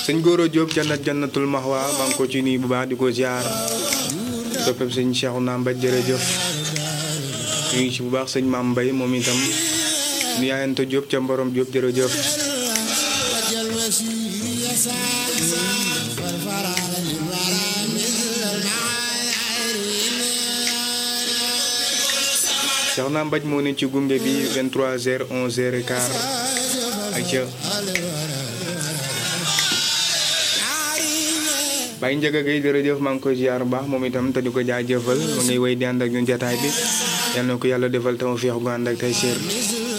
sëñ Goro Diop jannat jannatul maxwa maa ngi ko ci nuyu bu baax di ko ziar soppeb sëñ Cheikh Naam Mbaj jërëjëf nuyu ci bu baax sëñ Maam Mbay moom itam nu yaayante Diop ca Mborom Diop jërëjëf Cheikh Naam Mbaj moo ne ci gunge bi 23h 11h quart ak ca Baye Ndiaga Gueye jërëjëf maa ngi koy ziar bu baax moom itam te di ko jaajëfal ma ngay wéy di ànd ak ñun jataay bi yal na ko yàlla defal tawfeex gu ànd ak tey séer